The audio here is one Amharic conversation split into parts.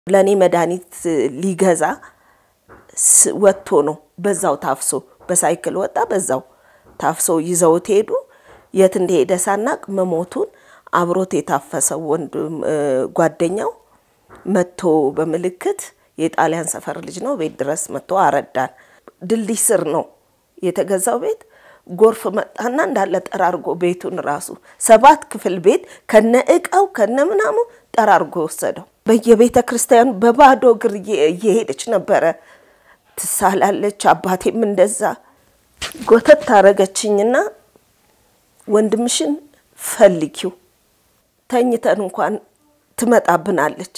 ለእኔ መድኃኒት ሊገዛ ወጥቶ ነው በዛው ታፍሶ በሳይክል ወጣ። በዛው ታፍሶ ይዘውት ሄዱ። የት እንደሄደ ሳናቅ መሞቱን አብሮት የታፈሰው ወንድም ጓደኛው መጥቶ በምልክት የጣሊያን ሰፈር ልጅ ነው ቤት ድረስ መጥቶ አረዳን። ድልድይ ስር ነው የተገዛው ቤት። ጎርፍ መጣና እንዳለ ጠራርጎ ቤቱን ራሱ ሰባት ክፍል ቤት ከነ እቃው ከነ ምናሙ ጠራርጎ ወሰደው። በየቤተ ክርስቲያኑ በባዶ እግር እየሄደች ነበረ ትሳላለች። አባቴም እንደዛ ጎተት ታረገችኝና ወንድምሽን ፈልጊው ተኝተን እንኳን ትመጣብናለች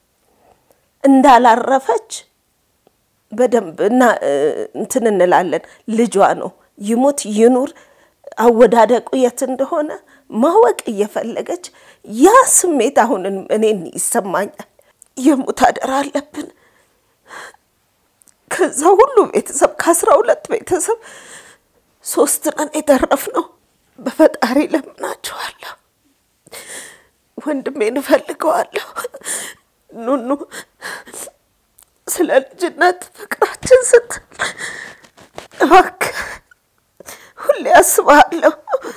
እንዳላረፈች በደንብ እና እንትን እንላለን። ልጇ ነው ይሙት ይኑር አወዳደቁ የት እንደሆነ ማወቅ እየፈለገች ያ ስሜት አሁን እኔን ይሰማኛል። የሙት አደራ አለብን። ከዛ ሁሉ ቤተሰብ ከአስራ ሁለት ቤተሰብ ሶስት ነን የተረፍነው። በፈጣሪ ለምናችኋለሁ። ወንድሜን እፈልገዋለሁ። ኑኑ ስለ ልጅነት ፍቅራችን ስትል እባክህ ሁሌ አስብሃለሁ።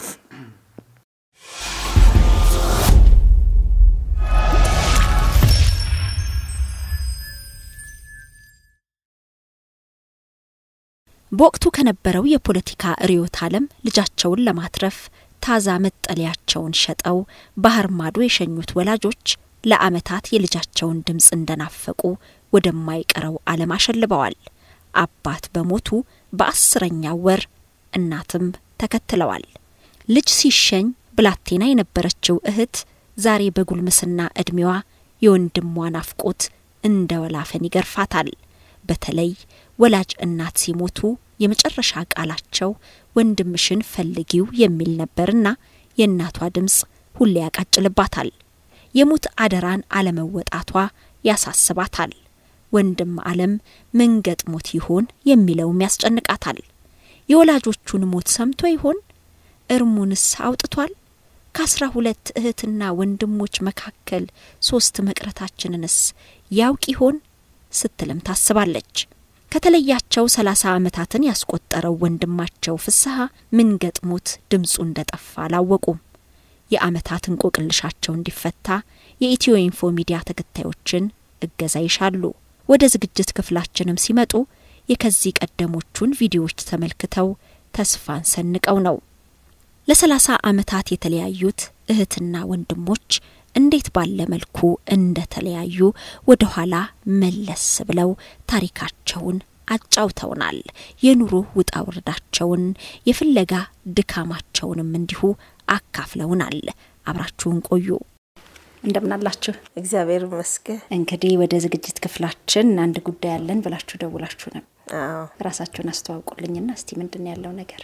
በወቅቱ ከነበረው የፖለቲካ ርዕዮተ ዓለም ልጃቸውን ለማትረፍ ታዛ መጠለያቸውን ሸጠው ባህር ማዶ የሸኙት ወላጆች ለዓመታት የልጃቸውን ድምፅ እንደናፈቁ ወደማይቀረው ዓለም አሸልበዋል። አባት በሞቱ በአስረኛው ወር እናትም ተከትለዋል። ልጅ ሲሸኝ ብላቴና የነበረችው እህት ዛሬ በጉልምስና ዕድሜዋ የወንድሟ ናፍቆት እንደ ወላፈን ይገርፋታል። በተለይ ወላጅ እናት ሲሞቱ የመጨረሻ ቃላቸው ወንድምሽን ፈልጊው የሚል ነበርና የእናቷ ድምፅ ሁሌ ያቃጭልባታል። የሙት አደራን አለመወጣቷ ያሳስባታል። ወንድም አለም ምን ገጥሞት ይሆን የሚለውም ያስጨንቃታል። የወላጆቹን ሞት ሰምቶ ይሆን? እርሙንስ አውጥቷል? ከአስራ ሁለት እህትና ወንድሞች መካከል ሶስት መቅረታችንንስ ያውቅ ይሆን ስትልም ታስባለች። ከተለያቸው ሰላሳ ዓመታትን ያስቆጠረው ወንድማቸው ፍስሐ ምን ገጥሞት ድምፁ እንደጠፋ አላወቁም። የዓመታት እንቆቅልሻቸው እንዲፈታ የኢትዮ ኢንፎ ሚዲያ ተከታዮችን እገዛ ይሻሉ። ወደ ዝግጅት ክፍላችንም ሲመጡ የከዚህ ቀደሞቹን ቪዲዮዎች ተመልክተው ተስፋን ሰንቀው ነው። ለሰላሳ ዓመታት የተለያዩት እህትና ወንድሞች እንዴት ባለ መልኩ እንደተለያዩ ወደ ኋላ መለስ ብለው ታሪካቸውን አጫውተውናል። የኑሮ ውጣ ውረዳቸውን፣ የፍለጋ ድካማቸውንም እንዲሁ አካፍለውናል። አብራችሁን ቆዩ። እንደምናላችሁ እግዚአብሔር ይመስገን። እንግዲህ ወደ ዝግጅት ክፍላችን አንድ ጉዳይ አለን ብላችሁ ደውላችሁ ነው። አዎ ራሳችሁን አስተዋውቁልኝና እስቲ ምንድን ነው ያለው ነገር?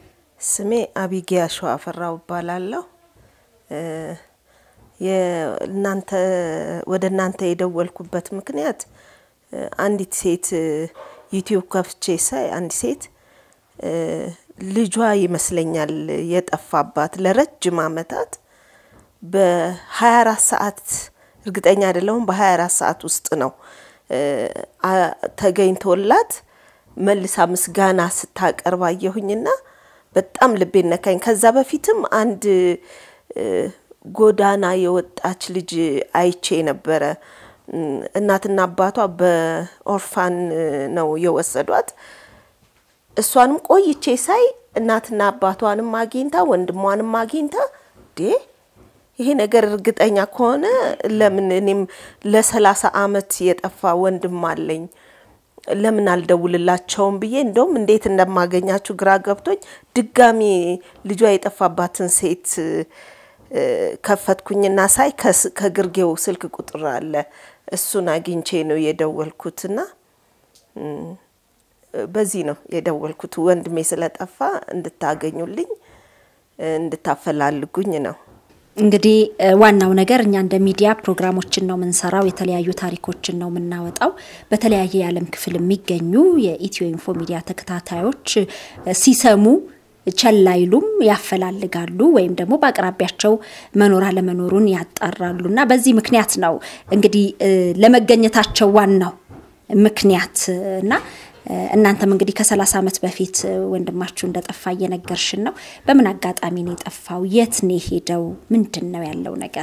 ስሜ አቢጊያ ሸዋፈራው እባላለሁ። የእናንተ ወደ እናንተ የደወልኩበት ምክንያት አንዲት ሴት ዩቲዩብ ከፍቼ ሳይ አንዲት ሴት ልጇ ይመስለኛል የጠፋባት ለረጅም ዓመታት በ24 ሰዓት እርግጠኛ አይደለሁም፣ በ24 ሰዓት ውስጥ ነው ተገኝቶላት መልሳ ምስጋና ስታቀርብ አየሁኝና በጣም ልቤን ነካኝ። ከዛ በፊትም አንድ ጎዳና የወጣች ልጅ አይቼ ነበረ። እናትና አባቷ በኦርፋን ነው የወሰዷት። እሷንም ቆይቼ ሳይ እናትና አባቷንም አግኝታ ወንድሟንም አግኝታ ዴ ይሄ ነገር እርግጠኛ ከሆነ ለምን እኔም ለሰላሳ አመት የጠፋ ወንድም አለኝ ለምን አልደውልላቸውም ብዬ እንደውም እንዴት እንደማገኛችሁ ግራ ገብቶኝ ድጋሚ ልጇ የጠፋባትን ሴት ከፈትኩኝና ሳይ ከግርጌው ስልክ ቁጥር አለ። እሱን አግኝቼ ነው የደወልኩትና በዚህ ነው የደወልኩት። ወንድሜ ስለጠፋ እንድታገኙልኝ እንድታፈላልጉኝ ነው። እንግዲህ ዋናው ነገር እኛ እንደ ሚዲያ ፕሮግራሞችን ነው የምንሰራው፣ የተለያዩ ታሪኮችን ነው የምናወጣው። በተለያየ የዓለም ክፍል የሚገኙ የኢትዮ ኢንፎ ሚዲያ ተከታታዮች ሲሰሙ ቸል አይሉም፣ ያፈላልጋሉ ወይም ደግሞ በአቅራቢያቸው መኖር አለመኖሩን ያጣራሉ እና በዚህ ምክንያት ነው እንግዲህ ለመገኘታቸው ዋናው ምክንያት እና እናንተም እንግዲህ ከሰላሳ ዓመት በፊት ወንድማችሁ እንደጠፋ እየነገርሽን ነው። በምን አጋጣሚ ነው የጠፋው? የት ነው የሄደው? ምንድን ነው ያለው ነገር?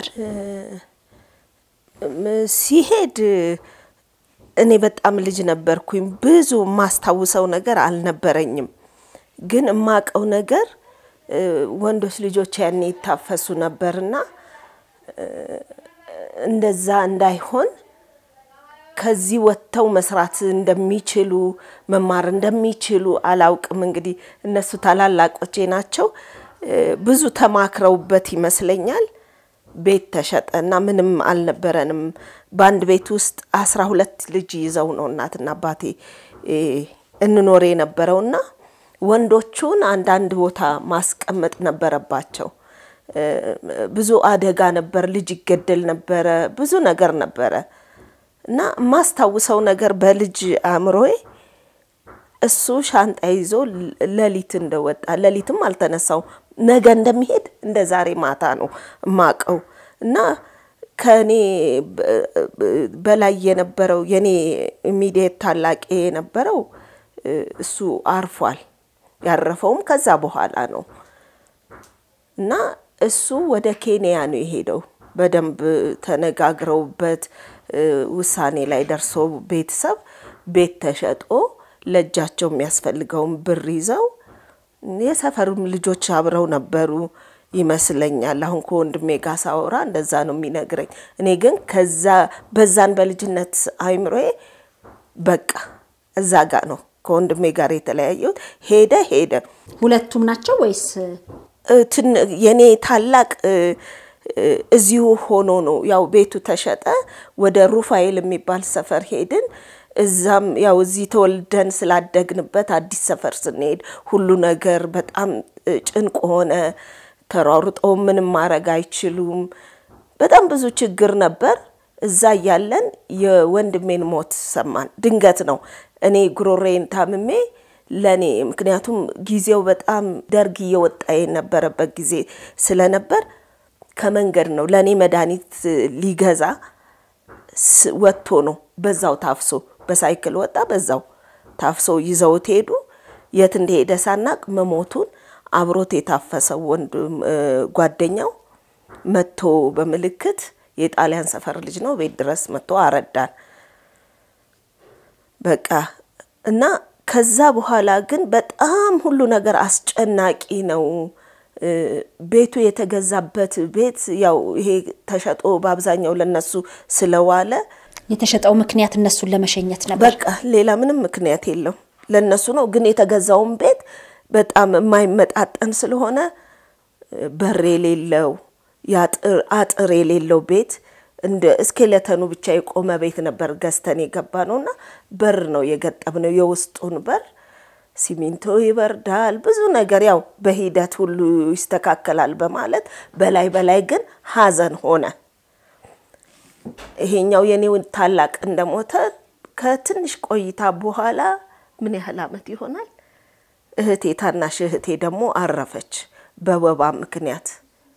ሲሄድ እኔ በጣም ልጅ ነበርኩኝ። ብዙ የማስታውሰው ነገር አልነበረኝም። ግን የማውቀው ነገር ወንዶች ልጆች ያኔ ይታፈሱ ነበርና እንደዛ እንዳይሆን ከዚህ ወጥተው መስራት እንደሚችሉ መማር እንደሚችሉ አላውቅም። እንግዲህ እነሱ ታላላቆቼ ናቸው። ብዙ ተማክረውበት ይመስለኛል ቤት ተሸጠ እና ምንም አልነበረንም። በአንድ ቤት ውስጥ አስራ ሁለት ልጅ ይዘው ነው እናትና አባቴ እንኖር የነበረውና ወንዶቹን አንዳንድ ቦታ ማስቀመጥ ነበረባቸው። ብዙ አደጋ ነበር፣ ልጅ ይገደል ነበረ፣ ብዙ ነገር ነበረ እና የማስታውሰው ነገር በልጅ አእምሮዬ እሱ ሻንጣ ይዞ ሌሊት እንደወጣ ሌሊትም አልተነሳው ነገ እንደሚሄድ እንደ ዛሬ ማታ ነው የማውቀው እና ከእኔ በላይ የነበረው የኔ ኢሚዲየት ታላቄ የነበረው እሱ አርፏል። ያረፈውም ከዛ በኋላ ነው እና እሱ ወደ ኬንያ ነው የሄደው። በደንብ ተነጋግረውበት ውሳኔ ላይ ደርሶ ቤተሰብ ቤት ተሸጦ ለእጃቸው የሚያስፈልገውን ብር ይዘው የሰፈሩም ልጆች አብረው ነበሩ ይመስለኛል። አሁን ከወንድሜ ጋር ሳወራ እንደዛ ነው የሚነግረኝ። እኔ ግን ከዛ በዛን በልጅነት አይምሮዬ በቃ እዛ ጋር ነው ከወንድሜ ጋር የተለያየሁት። ሄደ ሄደ። ሁለቱም ናቸው ወይስ የኔ ታላቅ እዚሁ ሆኖ ነው ያው ቤቱ ተሸጠ። ወደ ሩፋኤል የሚባል ሰፈር ሄድን። እዛም ያው እዚህ ተወልደን ስላደግንበት አዲስ ሰፈር ስንሄድ ሁሉ ነገር በጣም ጭንቅ ሆነ። ተሯሩጠው ምንም ማድረግ አይችሉም። በጣም ብዙ ችግር ነበር። እዛ እያለን የወንድሜን ሞት ሰማን። ድንገት ነው። እኔ ጉሮሬን ታምሜ ለእኔ ምክንያቱም ጊዜው በጣም ደርግ እየወጣ የነበረበት ጊዜ ስለነበር ከመንገድ ነው ለእኔ መድኃኒት ሊገዛ ወጥቶ ነው በዛው ታፍሶ በሳይክል ወጣ። በዛው ታፍሶ ይዘውት ሄዱ። የት እንደሄደ ሳናቅ መሞቱን አብሮት የታፈሰው ወንድም ጓደኛው መጥቶ በምልክት የጣሊያን ሰፈር ልጅ ነው ቤት ድረስ መጥቶ አረዳን። በቃ እና ከዛ በኋላ ግን በጣም ሁሉ ነገር አስጨናቂ ነው። ቤቱ የተገዛበት ቤት ያው ይሄ ተሸጦ በአብዛኛው ለነሱ ስለዋለ የተሸጠው ምክንያት እነሱን ለመሸኘት ነበር። በቃ ሌላ ምንም ምክንያት የለው ለነሱ ነው። ግን የተገዛውን ቤት በጣም የማይመጣጠን ስለሆነ በር የሌለው አጥር የሌለው ቤት እንደ እስኬለተኑ ብቻ የቆመ ቤት ነበር ገዝተን የገባ ነው እና በር ነው የገጠም ነው የውስጡን በር ሲሚንቶ ይበርዳል፣ ብዙ ነገር ያው በሂደት ሁሉ ይስተካከላል በማለት በላይ በላይ ግን ሀዘን ሆነ። ይሄኛው የኔው ታላቅ እንደሞተ ከትንሽ ቆይታ በኋላ ምን ያህል ዓመት ይሆናል እህቴ ታናሽ እህቴ ደግሞ አረፈች በወባ ምክንያት።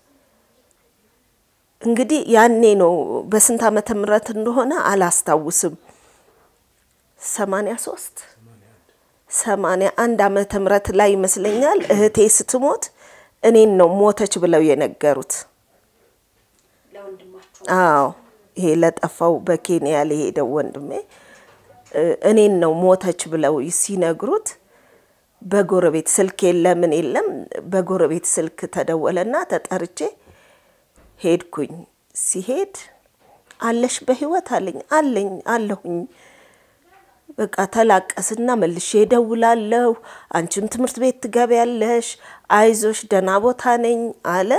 እንግዲህ ያኔ ነው በስንት ዓመተ ምህረት እንደሆነ አላስታውስም። ሰማንያ ሶስት ሰማንያ አንድ ዓመተ ምህረት ላይ ይመስለኛል እህቴ ስትሞት እኔን ነው ሞተች ብለው የነገሩት። አዎ ይሄ ለጠፋው በኬንያ ለሄደው ወንድሜ እኔን ነው ሞተች ብለው ሲነግሩት በጎረቤት ስልክ የለም ምን የለም፣ በጎረቤት ስልክ ተደወለና ተጠርቼ ሄድኩኝ። ሲሄድ አለሽ በህይወት አለኝ አለኝ አለሁኝ። በቃ ተላቀስና መልሼ እደውላለሁ። አንቺም ትምህርት ቤት ትገቢያለሽ፣ አይዞሽ፣ ደህና ቦታ ነኝ አለ።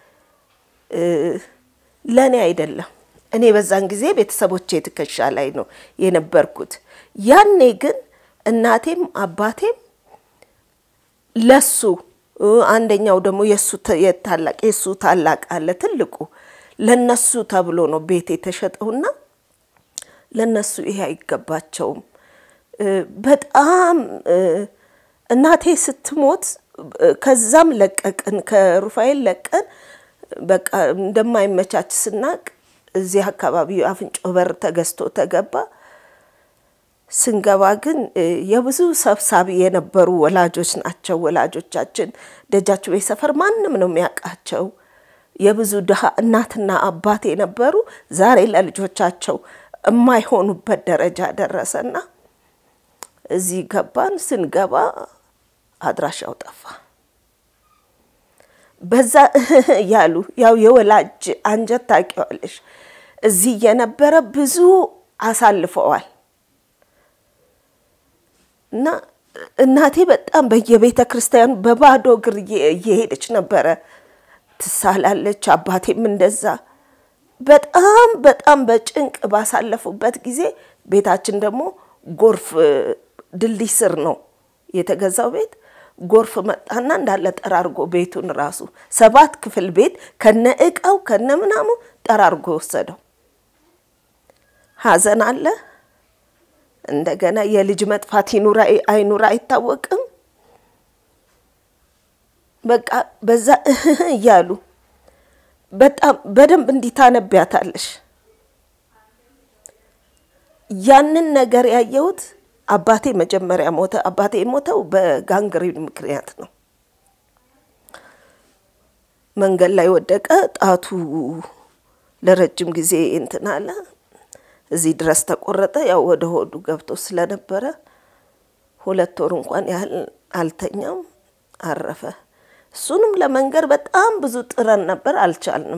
ለእኔ አይደለም። እኔ በዛን ጊዜ ቤተሰቦቼ ትከሻ ላይ ነው የነበርኩት። ያኔ ግን እናቴም አባቴም ለሱ አንደኛው ደግሞ የሱ ታላቅ የሱ ታላቅ አለ ትልቁ ለነሱ ተብሎ ነው ቤት የተሸጠውና ለነሱ ይሄ አይገባቸውም። በጣም እናቴ ስትሞት ከዛም ለቀቅን፣ ከሩፋኤል ለቀን በቃ እንደማይመቻች ስናቅ እዚህ አካባቢ አፍንጮ በር ተገዝቶ ተገባ። ስንገባ ግን የብዙ ሰብሳቢ የነበሩ ወላጆች ናቸው። ወላጆቻችን ደጃችሁ ቤት ሰፈር ማንም ነው የሚያውቃቸው። የብዙ ድሃ እናትና አባት የነበሩ ዛሬ ለልጆቻቸው የማይሆኑበት ደረጃ ደረሰና እዚህ ገባን። ስንገባ አድራሻው ጠፋ። በዛ እያሉ ያው የወላጅ አንጀት ታውቂዋለሽ። እዚህ የነበረ ብዙ አሳልፈዋል እና እናቴ በጣም በየቤተ ክርስቲያኑ በባዶ እግር እየሄደች ነበረ ትሳላለች። አባቴም እንደዛ በጣም በጣም በጭንቅ ባሳለፉበት ጊዜ ቤታችን ደግሞ ጎርፍ ድልድይ ስር ነው የተገዛው ቤት። ጎርፍ መጣና እንዳለ ጠራርጎ ቤቱን ራሱ ሰባት ክፍል ቤት ከነ እቃው ከነ ምናሙ ጠራርጎ ወሰደው። ሐዘን አለ። እንደገና የልጅ መጥፋት ይኑራ አይኑራ አይታወቅም። በቃ በዛ እያሉ በጣም በደንብ እንዲታነቢያታለሽ። ያንን ነገር ያየሁት አባቴ መጀመሪያ ሞተ። አባቴ የሞተው በጋንግሪን ምክንያት ነው። መንገድ ላይ ወደቀ። ጣቱ ለረጅም ጊዜ እንትን አለ። እዚህ ድረስ ተቆረጠ። ያው ወደ ሆዱ ገብቶ ስለነበረ ሁለት ወር እንኳን ያህል አልተኛም፣ አረፈ። እሱንም ለመንገር በጣም ብዙ ጥረን ነበር፣ አልቻልንም።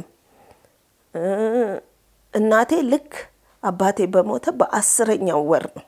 እናቴ ልክ አባቴ በሞተ በአስረኛው ወር ነው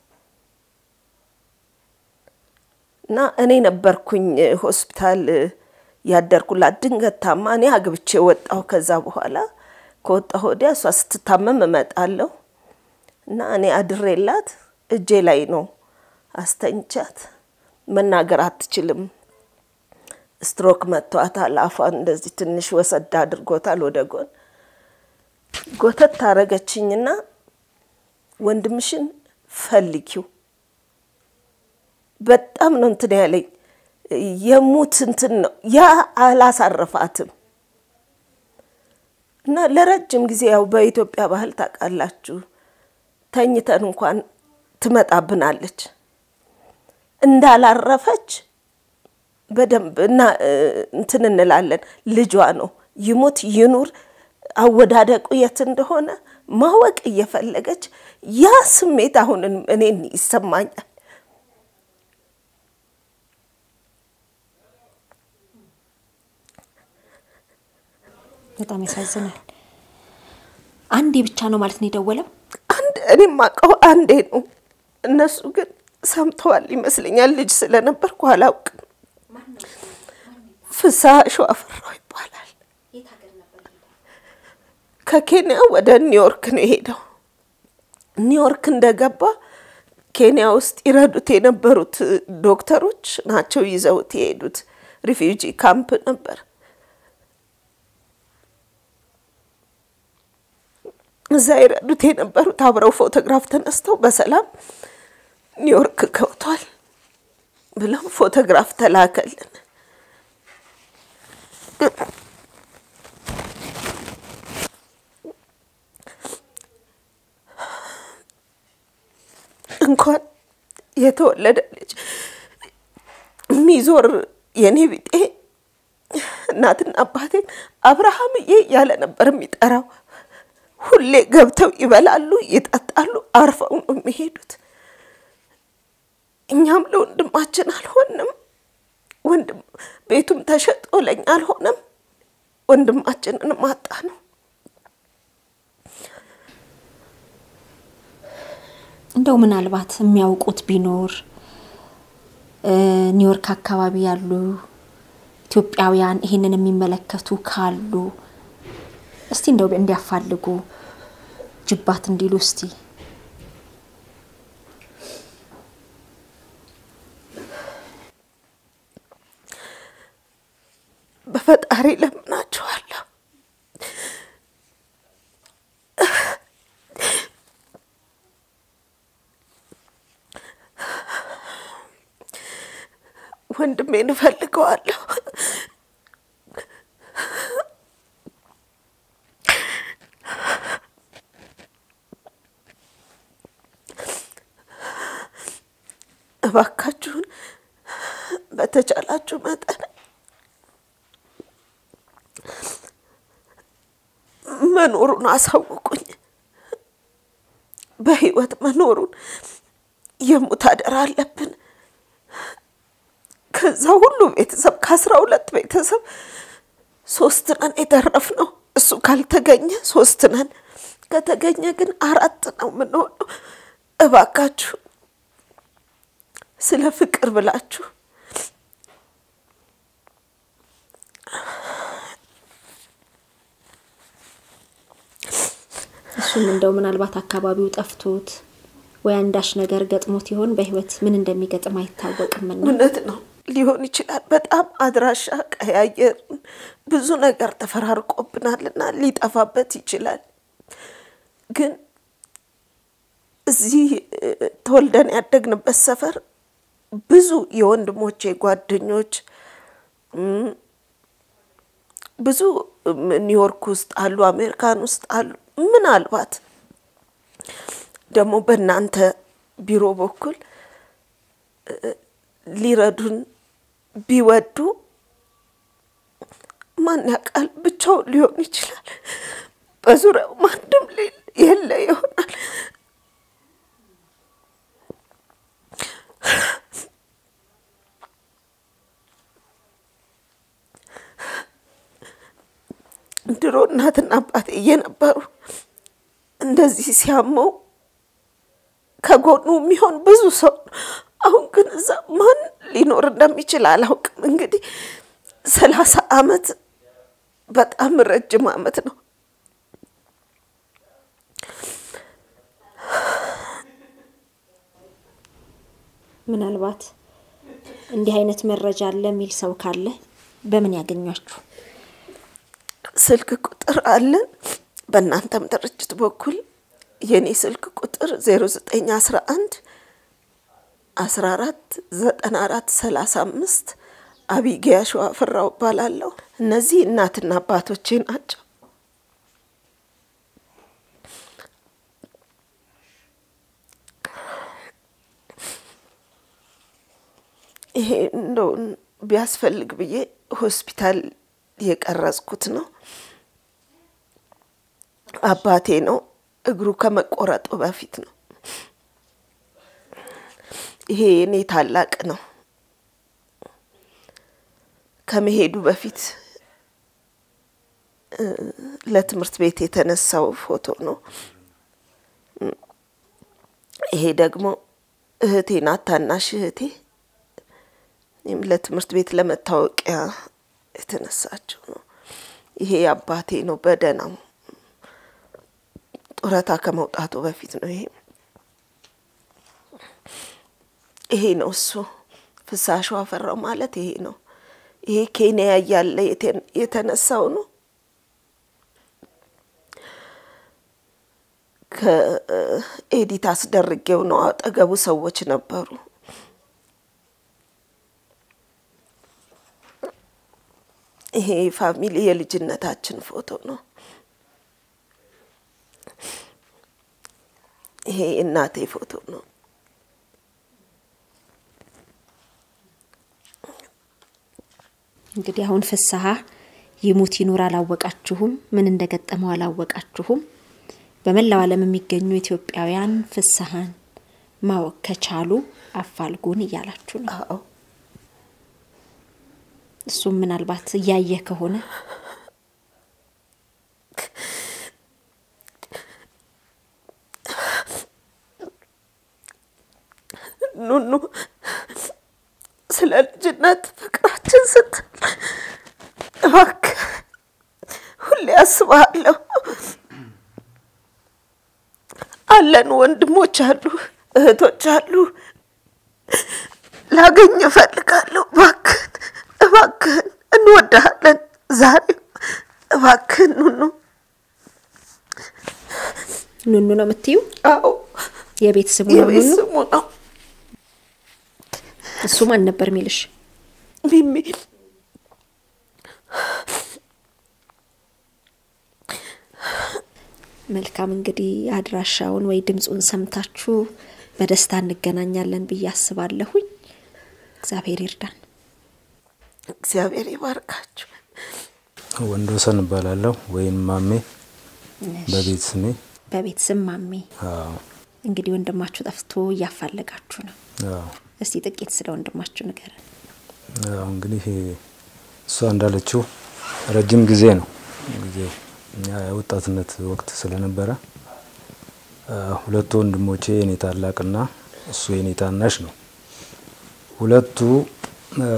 እና እኔ ነበርኩኝ ሆስፒታል ያደርኩላት። ድንገት ታማ እኔ አግብቼ ወጣሁ። ከዛ በኋላ ከወጣሁ ወዲያ እሷ ስትታመም እመጣለሁ እና እኔ አድሬላት እጄ ላይ ነው አስተኝቻት። መናገር አትችልም። ስትሮክ መቷታል። አፏን እንደዚህ ትንሽ ወሰዳ አድርጎታል ወደ ጎን። ጎተት ታረገችኝና ወንድምሽን ፈልጊው በጣም ነው እንትን ያለኝ የሙት እንትን ነው ያ አላሳረፋትም። እና ለረጅም ጊዜ ያው በኢትዮጵያ ባህል ታውቃላችሁ፣ ተኝተን እንኳን ትመጣብናለች። እንዳላረፈች በደንብ እና እንትን እንላለን። ልጇ ነው ይሙት ይኑር አወዳደቁ የት እንደሆነ ማወቅ እየፈለገች ያ ስሜት አሁን እኔን ይሰማኛል። በጣም ያሳዝናል። አንዴ ብቻ ነው ማለት ነው የደወለው? አንድ እኔ የማውቀው አንዴ ነው። እነሱ ግን ሰምተዋል ይመስለኛል። ልጅ ስለነበርኩ አላውቅም። ፍስሐ ሸዋፈራው ይባላል። ከኬንያ ወደ ኒውዮርክ ነው የሄደው። ኒውዮርክ እንደገባ ኬንያ ውስጥ ይረዱት የነበሩት ዶክተሮች ናቸው ይዘውት የሄዱት። ሪፊውጂ ካምፕ ነበር። እዛ ይረዱት የነበሩት አብረው ፎቶግራፍ ተነስተው በሰላም ኒውዮርክ ገብቷል ብለው ፎቶግራፍ ተላከልን። እንኳን የተወለደ ልጅ የሚዞር የኔ ቢጤ እናትና አባቴን አብርሃምዬ እያለ ነበር የሚጠራው። ሁሌ ገብተው ይበላሉ፣ ይጠጣሉ፣ አርፈው ነው የሚሄዱት። እኛም ለወንድማችን አልሆንም። ወንድም ቤቱም ተሸጦ ለኛ አልሆነም። ወንድማችንን ማጣ ነው። እንደው ምናልባት የሚያውቁት ቢኖር ኒውዮርክ አካባቢ ያሉ ኢትዮጵያውያን ይሄንን የሚመለከቱ ካሉ እስቲ እንደው እንዲያፋልጉ ጅባት እንዲሉ እስቲ በፈጣሪ ለምናችኋለሁ። ወንድሜን እፈልገዋለሁ። እባካችሁን በተቻላችሁ መጠን መኖሩን አሳውቁኝ። በህይወት መኖሩን የሙት አደራ አለብን። ከዛ ሁሉ ቤተሰብ ከአስራ ሁለት ቤተሰብ ሶስት ነን የተረፍነው። እሱ ካልተገኘ ሶስት ነን፣ ከተገኘ ግን አራት ነው የምንሆነው። እባካችሁ ስለ ፍቅር ብላችሁ እሱም እንደው ምናልባት አካባቢው ጠፍቶት ወይ አንዳች ነገር ገጥሞት ይሆን በህይወት ምን እንደሚገጥም አይታወቅምና እውነት ነው ሊሆን ይችላል። በጣም አድራሻ ቀያየርን፣ ብዙ ነገር ተፈራርቆብናልና ሊጠፋበት ይችላል። ግን እዚህ እ፣ ተወልደን ያደግንበት ሰፈር ብዙ የወንድሞቼ ጓደኞች እም፣ ብዙ እም፣ ኒውዮርክ ውስጥ አሉ፣ አሜሪካን ውስጥ አሉ። ምናልባት ደግሞ በእናንተ ቢሮ በኩል እ፣ ሊረዱን ቢወዱ ማን ያውቃል፣ ብቻውን ሊሆን ይችላል። በዙሪያው ማንም ሌለ- የለ ይሆናል። ድሮ እናትና አባቴ እየነበሩ እንደዚህ ሲያመው ከጎኑ የሚሆን ብዙ ሰው ነው። አሁን ግን እዛ ማን ሊኖር እንደሚችል አላውቅም። እንግዲህ ሰላሳ አመት በጣም ረጅም አመት ነው። ምናልባት እንዲህ አይነት መረጃ አለ የሚል ሰው ካለ በምን ያገኟችሁ? ስልክ ቁጥር አለን። በእናንተም ድርጅት በኩል የኔ ስልክ ቁጥር ዜሮ ዘጠኝ አስራ አንድ አስራ አራት ዘጠና አራት ሰላሳ አምስት አቢጊያ ሸዋፍራው እባላለሁ። እነዚህ እናትና አባቶቼ ናቸው። ይሄ እንደው ቢያስፈልግ ብዬ ሆስፒታል የቀረጽኩት ነው። አባቴ ነው። እግሩ ከመቆረጡ በፊት ነው። ይሄ የኔ ታላቅ ነው። ከመሄዱ በፊት እ፣ ለትምህርት ቤት የተነሳው ፎቶ ነው። ይሄ ደግሞ እህቴ ናት፣ ታናሽ እህቴ ይህም ለትምህርት ቤት ለመታወቂያ የተነሳችው ነው። ይሄ አባቴ ነው፣ በደህናው ጡረታ ከመውጣቱ በፊት ነው። ይሄ ይሄ ነው እሱ ፍሳሹ አፈራው ማለት ይሄ ነው። ይሄ ኬንያ እያለ የተ- የተነሳው ነው። ከኤዲት አስደርጌው ነው። አጠገቡ ሰዎች ነበሩ። ይሄ ፋሚሊ የልጅነታችን ፎቶ ነው። ይሄ እናቴ ፎቶ ነው። እንግዲህ አሁን ፍስሀ ይሙት ይኑር አላወቃችሁም፣ ምን እንደገጠመው አላወቃችሁም። በመላው ዓለም የሚገኙ ኢትዮጵያውያን ፍስሀን ማወቅ ከቻሉ አፋልጉን እያላችሁ ነው። አዎ እሱም ምናልባት እያየ ከሆነ ኑኑ ስለ ልጅነት ፍቅራችን ስትል እባክህ ሁሌ አስብሃለሁ። አለን ወንድሞች አሉ፣ እህቶች አሉ። ላገኝ እፈልጋለሁ። እባክህን እባክህን፣ እንወድሃለን። ዛሬ እባክህን ኑኑ። ኑኑ ነው የምትዩ? አዎ የቤት ስሙ ነው የቤት ኑኑ? ስሙ ነው። እሱ ማን ነበር የሚልሽ? ሚሚ መልካም እንግዲህ አድራሻውን ወይ ድምፁን ሰምታችሁ በደስታ እንገናኛለን ብዬ አስባለሁኝ። እግዚአብሔር ይርዳን። እግዚአብሔር ይባርካችሁ። ወንዶሰን እባላለሁ ወይም ማሜ በቤት ስሜ። በቤት ስም ማሜ። አዎ እንግዲህ ወንድማችሁ ጠፍቶ እያፋለጋችሁ ነው። አዎ እስቲ ጥቂት ስለ ወንድማችሁ ንገረን። አዎ እንግዲህ እሷ እንዳለችው ረጅም ጊዜ ነው ጊዜው እኛ የወጣትነት ወቅት ስለነበረ አ፣ ሁለቱ ወንድሞቼ የኔ ታላቅና እሱ የኔ ታናሽ ነው። ሁለቱ አ፣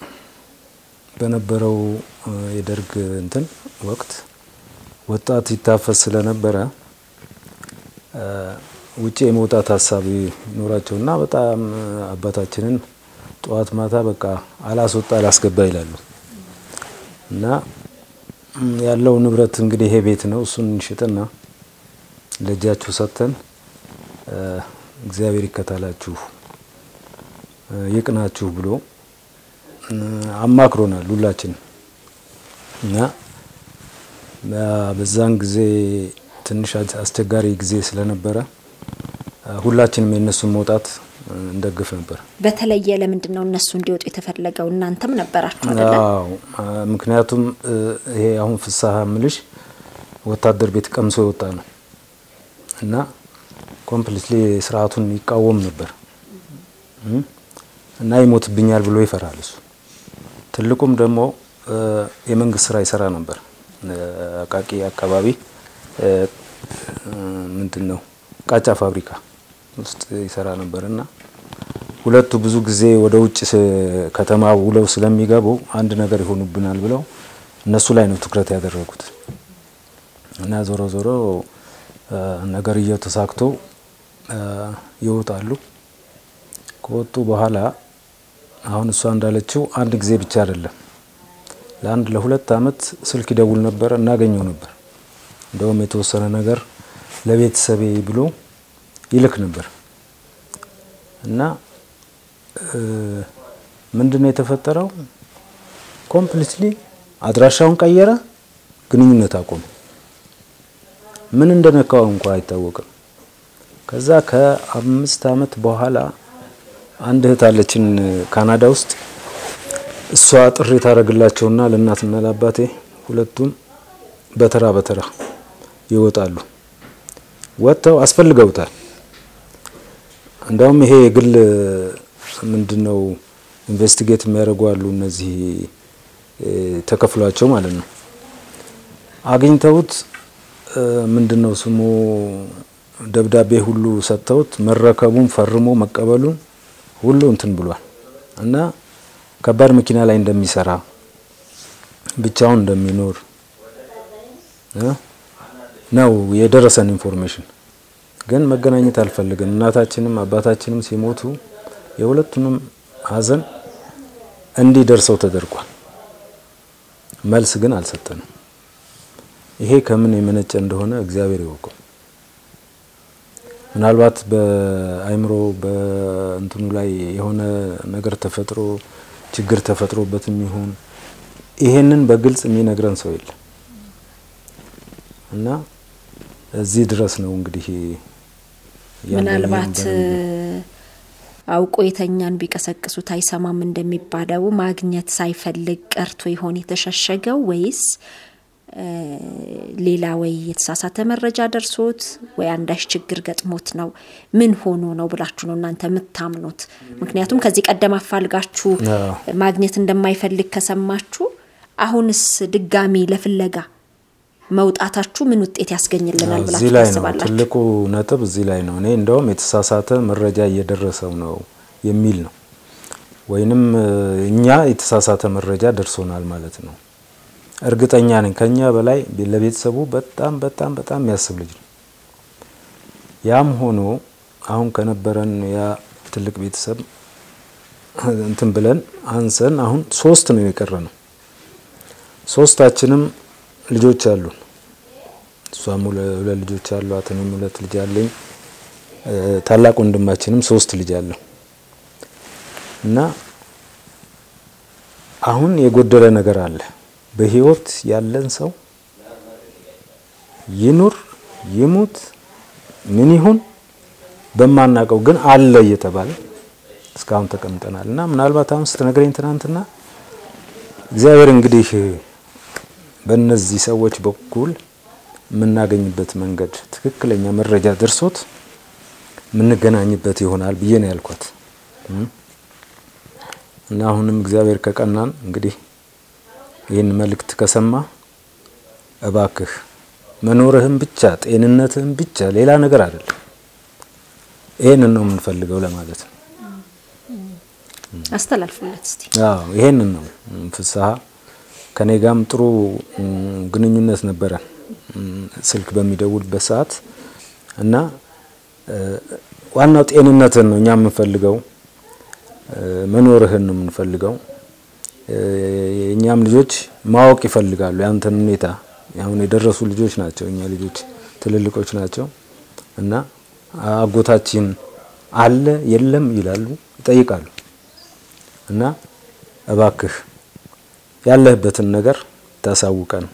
በነበረው አ፣ የደርግ እንትን ወቅት ወጣት ይታፈስ ስለነበረ አ፣ ውጭ የመውጣት ሀሳብ ይኖራቸውና በጣም አባታችንን ጠዋት ማታ በቃ አላስወጣ አላስገባ ይላሉ እና ም፣ ያለው ንብረት እንግዲህ ይሄ ቤት ነው። እሱን እንሽጥና ለእጃችሁ ሰጥተን አ፣ እግዚአብሔር ይከታላችሁ አ፣ ይቅናችሁ ብሎ እ፣ አማክሮናል ሁላችን እና አ፣ በዛን ጊዜ ትንሽ አስ- አስቸጋሪ ጊዜ ስለነበረ አ፣ ሁላችንም የእነሱን መውጣት እ፣ እንደግፍ ነበር። በተለየ ለምንድን ነው እነሱ እንዲወጡ የተፈለገው? እናንተም ነበራችሁ አይደለ? አዎ አ፣ ምክንያቱም እ፣ ይሄ አሁን ፍስሀ ምልሽ ወታደር ቤት ቀምሶ የወጣ ነው እና ኮምፕሊትሊ ስርዓቱን ይቃወም ነበር እም፣ እና ይሞትብኛል ብሎ ይፈራል እሱ። ትልቁም ደግሞ እ፣ የመንግስት ስራ ይሰራ ነበር እ፣ አቃቂ አካባቢ እ፣ እ፣ ምንድን ነው ቃጫ ፋብሪካ ውስጥ ይሰራ ነበር እና ሁለቱ ብዙ ጊዜ ወደ ውጭ ስ- ከተማ ውለው ስለሚገቡ አንድ ነገር ይሆኑብናል ብለው እነሱ ላይ ነው ትኩረት ያደረጉት እና ዞሮ ዞሮ አ፣ ነገርየው ተሳክቶ አ፣ ይወጣሉ። ከወጡ በኋላ አሁን እሷ እንዳለችው አንድ ጊዜ ብቻ አይደለም፣ ለአንድ ለሁለት አመት ስልክ ይደውል ነበር፣ እናገኘው ነበር። እንደውም የተወሰነ ነገር ለቤተሰቤ ብሎ ይልክ ነበር እና ምንድን ነው የተፈጠረው? ኮምፕሊትሊ አድራሻውን ቀየረ፣ ግንኙነት አቆመ። ምን እንደነካው እንኳ አይታወቅም። ከዛ ከአምስት አመት በኋላ አንድ እህት አለችን ካናዳ ውስጥ። እሷ ጥሪ ታደርግላቸውና ለእናትና ለአባቴ ሁለቱም በተራ በተራ ይወጣሉ። ወጥተው አስፈልገውታል። እንደውም ይሄ የግል ምንድን ነው ኢንቨስቲጌት የሚያደርጉ አሉ። እነዚህ እ፣ ተከፍሏቸው ማለት ነው። አግኝተውት እ፣ ምንድን ነው ስሙ ደብዳቤ ሁሉ ሰጥተውት መረከቡን ፈርሞ መቀበሉን ሁሉ እንትን ብሏል እና ከባድ መኪና ላይ እንደሚሰራ ብቻውን እንደሚኖር እ፣ ነው የደረሰን ኢንፎርሜሽን። ግን መገናኘት አልፈልግም። እናታችንም አባታችንም ሲሞቱ የሁለቱንም ሀዘን እንዲደርሰው ተደርጓል። መልስ ግን አልሰጠንም። ይሄ ከምን የመነጨ እንደሆነ እግዚአብሔር ይወቀው። ምናልባት በአይምሮ በእንትኑ ላይ የሆነ ነገር ተፈጥሮ ችግር ተፈጥሮበትም ይሁን ይሄንን በግልጽ የሚነግረን ሰው የለም እና እዚህ ድረስ ነው እንግዲህ ያለኝ ምናልባት በነገር። አውቆ የተኛን ቢቀሰቅሱት አይሰማም እንደሚባለው ማግኘት ሳይፈልግ ቀርቶ ይሆን የተሸሸገው ወይስ እ፣ ሌላ ወይ የተሳሳተ መረጃ ደርሶት ወይ አንዳች ችግር ገጥሞት ነው? ምን ሆኖ ነው ብላችሁ ነው እናንተ የምታምኑት? ምክንያቱም ከዚህ ቀደም አፋልጋችሁ አዎ። ማግኘት እንደማይፈልግ ከሰማችሁ አሁንስ ድጋሚ ለፍለጋ መውጣታችሁ ምን ውጤት ያስገኝልናል እዚህ ብላችሁ ላይ ነው ታስባላችሁ? ትልቁ ነጥብ፣ እዚህ ላይ ነው። እኔ እንደውም የተሳሳተ መረጃ እየደረሰው ነው የሚል ነው፣ ወይንም እ፣ እኛ የተሳሳተ መረጃ ደርሶናል ማለት ነው። እርግጠኛ ነኝ ከኛ በላይ ለቤተሰቡ በጣም በጣም በጣም የሚያስብ ልጅ ነው። ያም ሆኖ አሁን ከነበረን ያ ትልቅ ቤተሰብ እንትን ብለን አንሰን አሁን ሶስት ነው የቀረ ነው። ሶስታችንም ልጆች አሉን። እሷም ሁለ- ሁለት ልጆች አሏት፣ እኔም ሁለት ልጅ አለኝ። እ፣ ታላቅ ወንድማችንም ሶስት ልጅ አለው እና አሁን የጎደለ ነገር አለ። በህይወት ያለን ሰው ይኑር ይሙት ምን ይሁን በማናውቀው ግን አለ እየተባለ እስካሁን ተቀምጠናል እና ምናልባት አሁን ስትነግረኝ ትናንትና እግዚአብሔር እንግዲህ በእነዚህ ሰዎች በኩል የምናገኝበት መንገድ ትክክለኛ መረጃ ደርሶት የምንገናኝበት ይሆናል ብዬ ነው ያልኳት እና አሁንም እግዚአብሔር ከቀናን እንግዲህ ይህን መልእክት ከሰማ እባክህ መኖርህም ብቻ ጤንነትህም ብቻ ሌላ ነገር አይደለም፣ ይሄንን ነው የምንፈልገው ለማለት ነው። አስተላልፉለት እስቲ። አዎ ይሄንን ነው ፍስሐ ከኔ ጋርም ጥሩ ግንኙነት ነበረን ስልክ በሚደውልበት ሰዓት እና ዋናው ጤንነትን ነው እኛ የምንፈልገው፣ መኖርህን ነው የምንፈልገው። የእኛም ልጆች ማወቅ ይፈልጋሉ ያንተን ሁኔታ። አሁን የደረሱ ልጆች ናቸው፣ እኛ ልጆች ትልልቆች ናቸው እና አጎታችን አለ የለም ይላሉ፣ ይጠይቃሉ እና እባክህ ያለህበትን ነገር ታሳውቀን።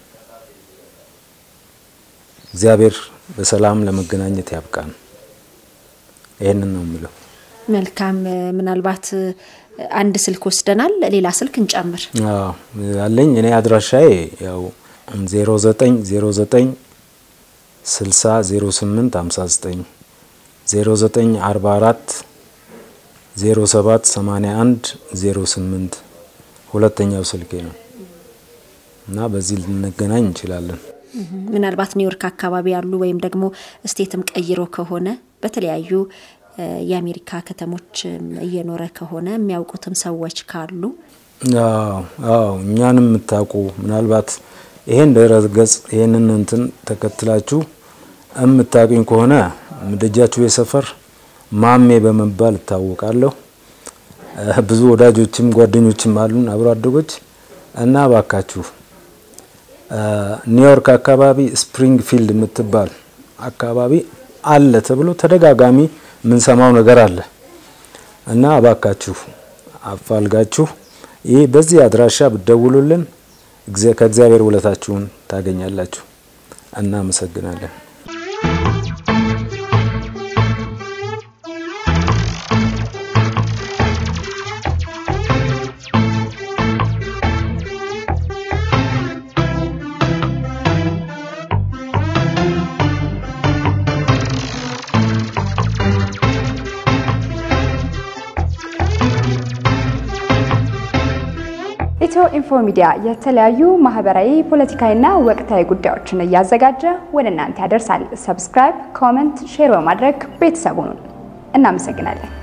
እግዚአብሔር በሰላም ለመገናኘት ያብቃን። ይህንን ነው የምለው። መልካም። ምናልባት አንድ ስልክ ወስደናል፣ ሌላ ስልክ እንጨምር። አዎ ያለኝ እኔ አድራሻዬ ያው 0909 60 08 59 0944 07 81 08 ሁለተኛው ስልኬ ነው እና በዚህ ልንገናኝ እንችላለን። ምናልባት ኒውዮርክ አካባቢ ያሉ ወይም ደግሞ ስቴትም ቀይሮ ከሆነ በተለያዩ የአሜሪካ ከተሞች እየኖረ ከሆነ የሚያውቁትም ሰዎች ካሉ አዎ እኛንም የምታውቁ ምናልባት ይሄን ድረ ገጽ ይሄንን እንትን ተከትላችሁ የምታውቁኝ ከሆነ ደጃችሁ የሰፈር ማሜ በመባል እታወቃለሁ። ብዙ ወዳጆችም ጓደኞችም አሉን አብሮ አደጎች እና ባካችሁ ኒውዮርክ አካባቢ ስፕሪንግ ፊልድ የምትባል አካባቢ አለ ተብሎ ተደጋጋሚ የምንሰማው ነገር አለ እና እባካችሁ አፋልጋችሁ ይህ በዚህ አድራሻ ብትደውሉልን ከእግዚአብሔር ውለታችሁን ታገኛላችሁ። እናመሰግናለን። ኢትዮ ኢንፎ ሚዲያ የተለያዩ ማህበራዊ፣ ፖለቲካዊና ወቅታዊ ጉዳዮችን እያዘጋጀ ወደ እናንተ ያደርሳል። ሰብስክራይብ፣ ኮመንት፣ ሼር በማድረግ ቤተሰቡን እናመሰግናለን።